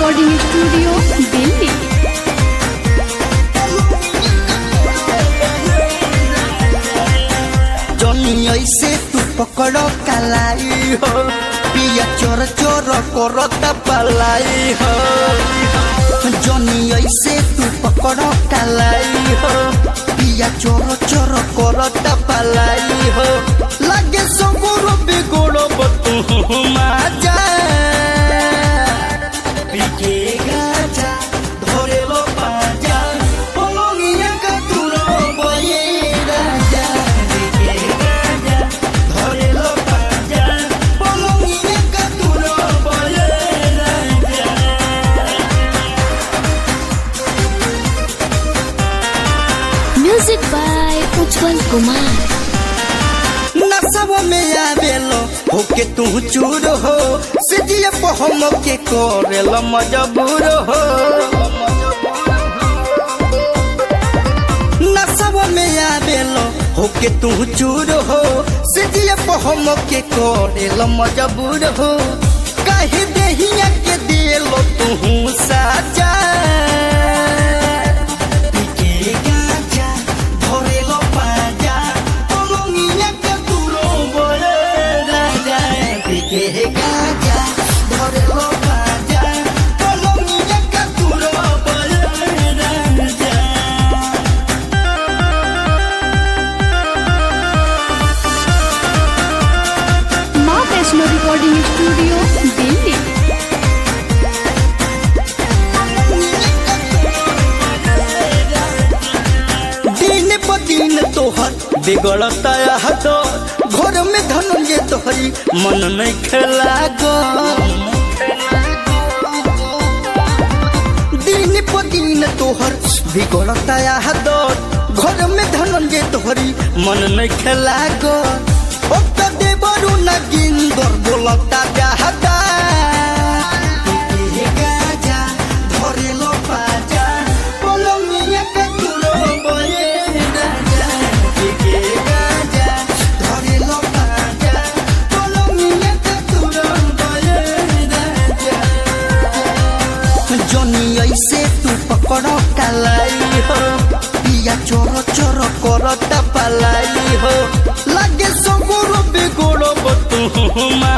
recording studio Delhi जनी ऐसे तू पकड़ो कलाई हो पिया चोर चोर करता पलाई हो जनी ऐसे तू पकड़ो कलाई हो पिया चोर चोर करता पलाई हो लगे सगुर बिगुड़ तू माजा पिके गाजा धरे लो पाजा पलंगिया का तुरो बये राजा पिके गाजा धरे लो पाजा पलंगिया का तुरो बये राजा म्यूजिक बाय उज्जवल कुमार नसब में आवेलो होके तू चूर हो सिजिए पहम के करेल मजबूर हो नसब में आवेलो होके तू चूर हो सिजिए पहम के करेल मजबूर हो कहे देहिया के दिलो तू साजा पिके गाजा धरेलो पाजा पलंगिया के तुरो बड़े राजा पिके गाजा धरेलो पाजा पलंगिया के तुरो बड़े राजा माँ वैष्णो रिकॉर्डिंग स्टूडियो दिल्ली दिन प दिन तोहर बिगड़ता हट घर में धनंजय तोहरी मन नहीं खेला गो दिन प दिन तोहर बिगड़ता हट घर में धनंजय तोहरी मन नहीं खेला गो ओ त देवरु न गिंदर बोलता जाहदा गाजा धरेलो पाजा पलंगिया के तुरो बये राजा के गाजा धरेलो पाजा पलंगिया के तुरो बये राजा जनी ऐसे तू पकड़ो कलाई हो पिया चोर चोर करता पलाई हो लगे सगुर बिगुड़ तू